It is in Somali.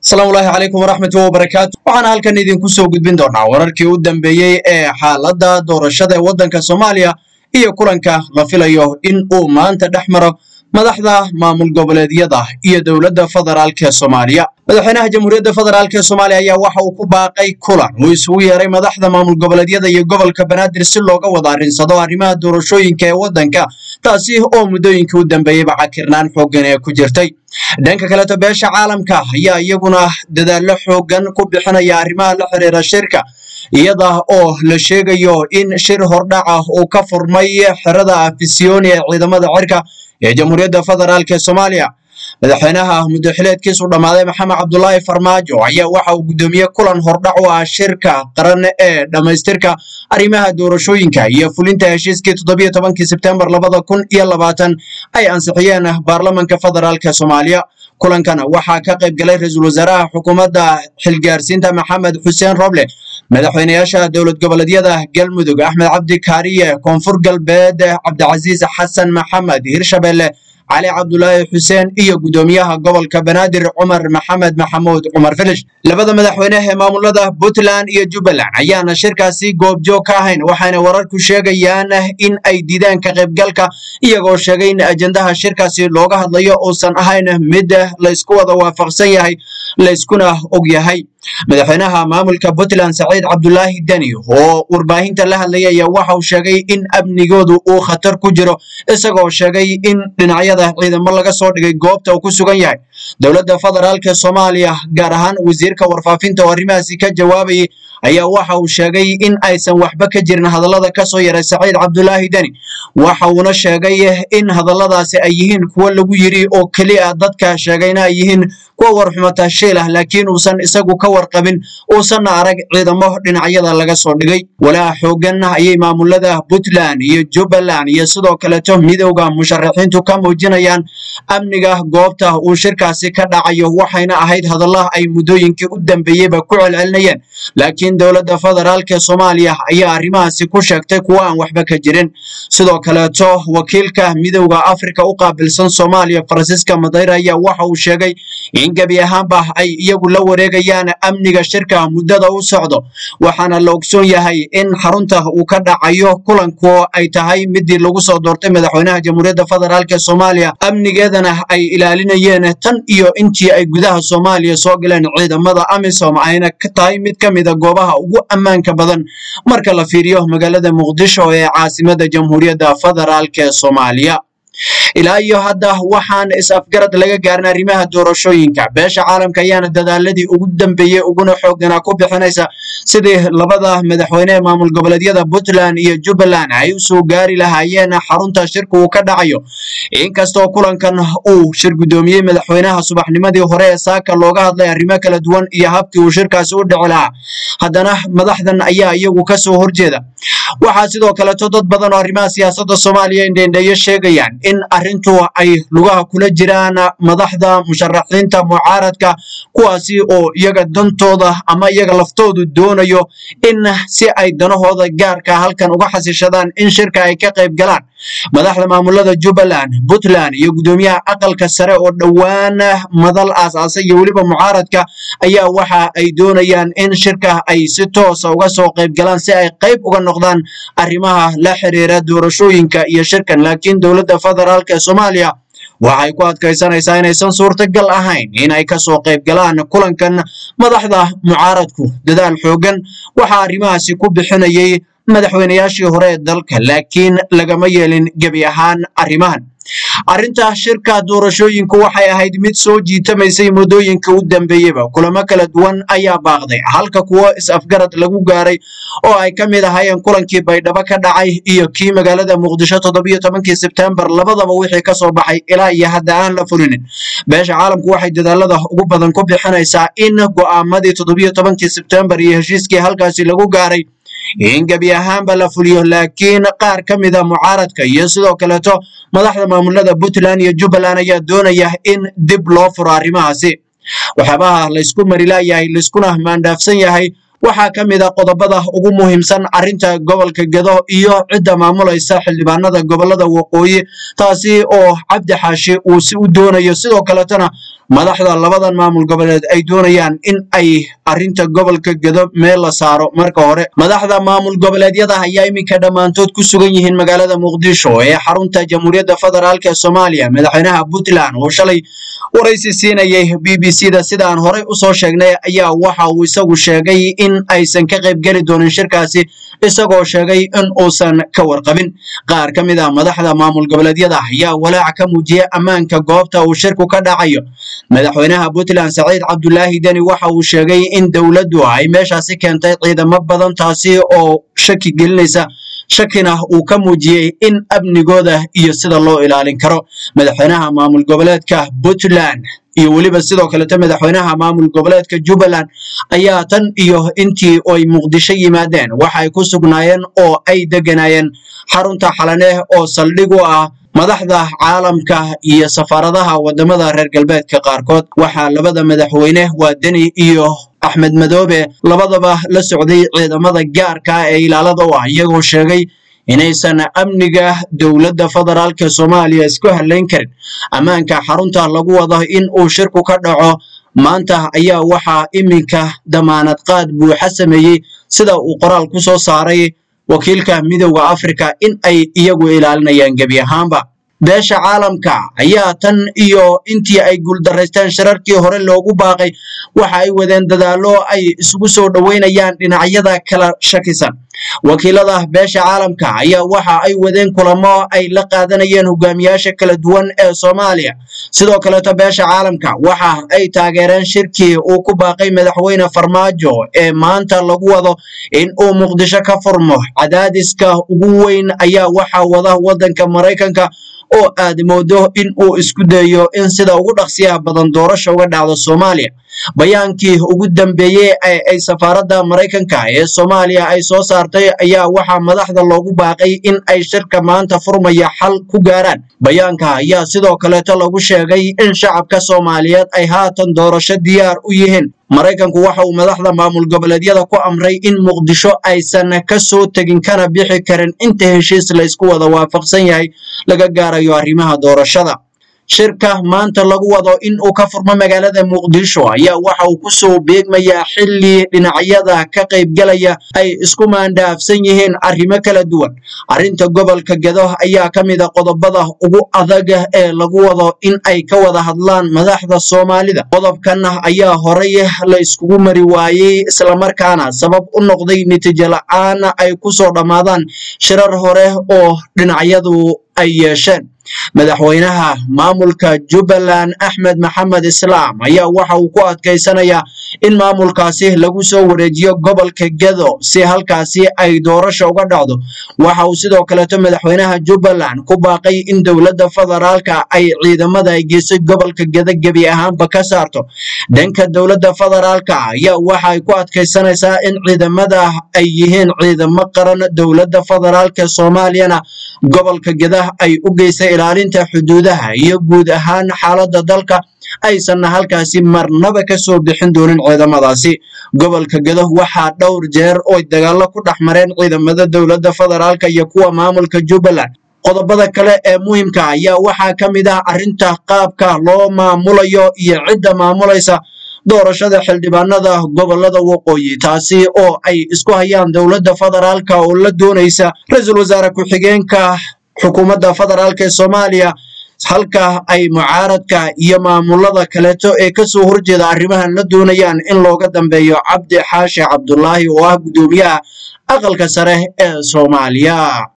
asalaamullaahi calaykum waraxmatullahi wabarakaatu waxaana halkan idinku soo gudbin doonaa wararkii u dambeeyey ee xaaladda doorashada ee waddanka soomaaliya iyo kulanka la filayo in uu maanta dhex maro madaxda maamul goboleedyada iyo dowladda federaalk ee soomaaliya madaxweynaha jamhuuriyadda federaalk ee soomaaliya ayaa waxa uu ku baaqay kulan uu isugu yeeray madaxda maamul goboleedyada iyo gobolka banaadir si looga wada arrinsado arrimaha doorashooyinka ee waddanka taasi oo muddooyinkii u dambeeyeyba cakirnaan xooggan ee ku jirtay dhanka kaleeto beesha caalamka ayaa iyaguna dadaallo xooggan ku bixinaya arrimaha la xiriira shirka iyada oo la sheegayo in shir hordhac ah uu ka furmay xerada afisiyoni ee ciidamada cirka ee jamhuuriyadda federaalk ee soomaaliya madaxweynaha muddaxileedkiisu dhammaaday maxamed cabdulaahi farmaajo ayaa waxa uu guddoomiye kulan hordhac u ah shirka qaran ee dhammaystirka arrimaha doorashooyinka iyo fulinta heshiiskii toddobiyo tobankii sebtembar labada kun iyo labaatan ay ansixiyeen baarlamanka federaalk ee soomaaliya kulankan waxaa ka qayb galay ra-iisul wasaaraha xukuumadda xilgaarsiinta maxamed xuseen roble madaxweynayaasha dowlad goboleedyada galmudug axmed cabdi kaariye koonfur galbeed cabdicasiis xasan maxamed hirshabelle cali cabdulaahi xuseen iyo guddoomiyaha gobolka banaadir cumar maxamed maxamuud cumar filish labada madaxweyne ee maamulada puntland iyo jubbaland ayaana shirkaasi goobjoog ka ahayn waxayna wararku sheegayaan in ay diidaan ka qaybgalka iyagoo sheegay in ajendaha shirkaasi looga hadlayo uusan ahayn mid laysku wada waafaqsan yahay layskuna og yahay madaxweynaha maamulka puntland saciid cabdulaahi deni oo warbaahinta la hadlaya ayaa waxa uu sheegay in amnigoodu uu khatar ku jiro isagoo sheegay in dhinacyada ciidamo laga soo dhigay goobta uu ku sugan yahay dowladda federaalk ee soomaaliya gaar ahaan wasiirka warfaafinta oo arrimahaasi ka jawaabayay ayaa waxa uu sheegay in aysan waxba ka jirin hadallada ka soo yaray saciid cabdulaahi deni waxa uuna sheegay in hadalladaasi ay yihiin kuwo lagu yiri oo keliya dadka sheegayna ay yihiin kuwa warxumata shiil ah laakiin uusan isagu ka warqabin uusanna arag ciidamo dhinacyada laga soo dhigay walaa xoogan ayay maamulada puntland iyo jubbaland iyo sidoo kaleeto midowda musharaxiintu ka muujinayaan amniga goobta uu shirkaasi ka dhacayo waxayna ahayd hadalla ay muddooyinkii u dambeeyeyba ku celcelinayeen laakiin dowladda federaalk ee soomaaliya ayaa arrimahaasi ku sheegtay kuwa aan waxba ka jirin sidoo kaleeto wakiilka midowda afrika u qaabilsan soomaaliya faransiiska madayre ayaa waxa uu sheegay in gebi ahaanba ay iyagu la wareegayaan amniga shirka muddada u socdo waxaana la ogsoon yahay in xarunta uu ka dhacayo kulanku ay tahay midii lagu soo doortay madaxweynaha jamhuuriyadda federaalk ee soomaaliya amnigeedana ay ilaalinayeen tan iyo intii ay gudaha soomaaliya soo galeen ciidamada amisom ayna ka tahay mid ka mida goobaha ugu ammaanka badan marka la fiiriyo magaalada muqdisho ee caasimada jamhuuriyadda federaalk ee soomaaliya ilaa iyo hadda waxaan is-afgarad laga gaarin arrimaha doorashooyinka beesha caalamka ayaana dadaaladii ugu dambeeyey uguna xooganaa ku bixinaysa sidii labada madaxweyne ee maamul goboleedyada puntland iyo jubbaland ay usoo gaari lahaayeen xarunta shirka uu ka dhacayo inkastoo kulankan uu shir guddoomiyey madaxweynaha subaxnimadii hore ee saaka looga hadlay arrimo kala duwan iyo habkii uu shirkaasi u dhici lahaa haddana madaxdan ayaa iyagu kasoo horjeeda waxaa sidoo kaleeto dad badan oo arrimaha siyaasadda soomaaliya indheendheeyo sheegayaan in arrintu ay lugaha kula jiraan madaxda musharaxiinta mucaaradka kuwaasi oo iyaga dantooda ama iyaga laftoodu doonayo in si ay danahooda gaarka halkan uga xasishadaan in shirka ay ka qayb galaan madaxda maamulada jubbaland puntland iyo guddoomiyaha aqalka sare oo dhowaan madal aasaasay iyo weliba mucaaradka ayaa waxa ay doonayaan in shirka ay si toosa uga soo qayb galaan si ay qayb uga noqdaan arrimaha la xiriira doorashooyinka iyo shirkan laakiin dowladda federaalk ee soomaaliya waxay ku adkaysanaysaa inaysan suurtagal ahayn inay kasoo qayb galaan kulankan madaxda mucaaradku dadaal xoogan waxaa arrimahaasi ku bixinayay madaxweynayaashii hore ee dalka laakiin lagama yeelin gebi ahaan arrimahan arrinta shirka doorashooyinku waxay ahayd mid soo jiitamaysay muddooyinka u dambeeyeyba kulamo kala duwan ayaa baaqday halka kuwo is-afgarad lagu gaaray oo ay ka mid ahaayeen kulankii baydhabo ka dhacay iyo kii magaalada muqdisho toddobiyo tobankii sebtembar labadaba wixii ka soo baxay ilaa iyo hadda aan la fulinin beesha caalamku waxay dadaalada ugu badan ku bixinaysaa in go'aamadii toddobiyo tobankii sebtembar iyo heshiiskii halkaasi lagu gaaray in gebi ahaanba la fuliyo laakiin qaar ka mida mucaaradka iyo sidoo kaleeto madaxda maamulada puntland iyo jubbaland ayaa doonaya in dib loo furo arrimahaasi waxyaabaha laysku mari laayahay layskuna maandhaafsan yahay waxaa ka mid a qodobada ugu muhiimsan arrinta gobolka gedo iyo cidda maamulaysa xildhibaanada gobolada waqooyi taasi oo cabdi xaashi uu si u doonayo sidoo kaletana madaxda labadan maamul goboleed ay doonayaan in ay arrinta gobolka gedo meel la saaro marka hore madaxda maamul goboleedyada ayaa iminka dhammaantood ku sugan yihiin magaalada muqdisho ee xarunta jamhuuriyadda federaalk ee soomaaliya madaxweynaha puntland oo shalay waraysi siinayay b b c da sida aan horey usoo sheegnay ayaa waxa uu isagu sheegay in aysan ka qaybgeli doonin shirkaasi isagoo sheegay in uusan ka warqabin qaar ka mid ah madaxda maamul goboleedyada ayaa walaac ka muujiyay ammaanka goobta uu shirku ka dhacayo madaxweynaha puntland saciid cabdulaahi deni waxa uu sheegay in dowladdu ay meeshaasi keentay ciidamo badan taasi oo shaki gelinaysa shakina uu ka muujiyey in amnigooda iyo sida loo ilaalin karo madaxweynaha maamul goboleedka puntland iyo weliba sidoo kalete madaxweynaha maamul goboleedka jubbaland ayaa tan iyo intii ay muqdisho yimaadeen waxa ay ku sugnaayeen oo ay deganayeen xarunta xalaneh oo saldhig u ah madaxda caalamka iyo safaaradaha wadamada reer galbeedka qaarkood waxaa labada madaxweyne waa deni iyo axmed madoobe labadaba la socday ciidamada gaarka ee ilaalada u ah iyagoo sheegay inaysan amniga dowladda federaalka soomaaliya isku halayn karin ammaanka xarunta lagu wado in uu shirku ka dhaco maanta ayaa waxaa iminka damaanad qaad buuxa sameeyey sida uu qoraal ku soo saaray wakiilka midowda afrika in ay iyagu ilaalinayaan gebi ahaanba beesha caalamka ayaa tan iyo intii ay guuldaraysteen shirarkii hore loogu baaqay waxa ay wadeen dadaallo ay isugu soo dhoweynayaan dhinacyada kala shakisan wakiilada beesha caalamka ayaa waxa ay wadeen kulamo ay la qaadanayeen hogaamiyaasha kala duwan ee soomaaliya sidoo kaleeto beesha caalamka waxa ay taageereen shirkii uu ku baaqay madaxweyne farmaajo ee maanta lagu wado in uu muqdisho ka furmo cadaadiska ugu weyn ayaa waxaa wada wadanka maraykanka oo aad moodo in uu isku dayo in sida ugu dhaqsiyaha badan doorasha uga dhacdo soomaaliya bayaankii ugu dambeeyey ee ay safaaradda maraykanka ee soomaaliya ay soo saartay ayaa waxaa madaxda loogu baaqay in ay shirka maanta furmaya xal ku gaaraan bayaanka ayaa sidoo kaleeto lagu sheegay in shacabka soomaaliyeed ay haatan doorasho diyaar u yihiin maraykanku waxa uu madaxda maamul goboleedyada ku amray in muqdisho aysan ka soo tegin kana bixi karin inta heshiis la isku wada waafaqsan yahay laga gaarayo arrimaha doorashada shirka maanta lagu wado in uu ka furmo magaalada muqdisho ayaa waxa uu kusoo beegmayaa xilli dhinacyada ka qaybgalaya ay isku maandhaafsan yihiin arrimo kala duwan arrinta gobolka gedo ayaa ka mid a qodobada ugu adag ee lagu wado in ay ka wada hadlaan madaxda soomaalida qodobkan ayaa horey la iskugu mari waayey islamarkaana sabab u noqday natiijo la-aan ay kusoo dhammaadaan shirar hore oo dhinacyadu ay yeesheen madaxweynaha maamulka jubbaland axmed maxamed islaam ayaa waxa uu ku adkaysanayaa in maamulkaasi lagu soo wareejiyo gobolka gedo si halkaasi ay doorasha uga dhacdo waxa uu sidoo kaleeto madaxweynaha jubbaland ku baaqay in dowladda federaalka ay ciidamada ay geysay gobolka gedo gebi ahaanba ka saarto dhanka dowladda federaalka ayaa waxa ay ku adkaysanaysaa in ciidamada ay yihiin ciidamo qaran dowladda federaalka soomaaliyana gobolka gedah ay u geysay ilaalinta xuduudaha iyo guud ahaan xaaladda dalka aysanna halkaasi marnaba ka soo bixin doonin ciidamadaasi gobolka gedo waxaa dhowr jeer oy dagaallo ku dhex mareen ciidamada dowladda federaalka iyo kuwa maamulka jubbaland qodobada kale ee muhiimka ayaa waxaa ka mid ah arrinta qaabka loo maamulayo iyo cidda maamulaysa doorashada xildhibaanada gobolada waqooyi taasi oo ay isku hayaan dowladda federaalka oo la doonaysa ra-iisul wasaare ku-xigeenka xukuumadda federaalk ee soomaaliya halka ay mucaaradka iyo maamulada kaleeto ee kasoo horjeeda arrimahan la doonayaan in looga dambeeyo cabdi xaashi cabdulaahi oo ah guddoomiyaha aqalka sare ee soomaaliya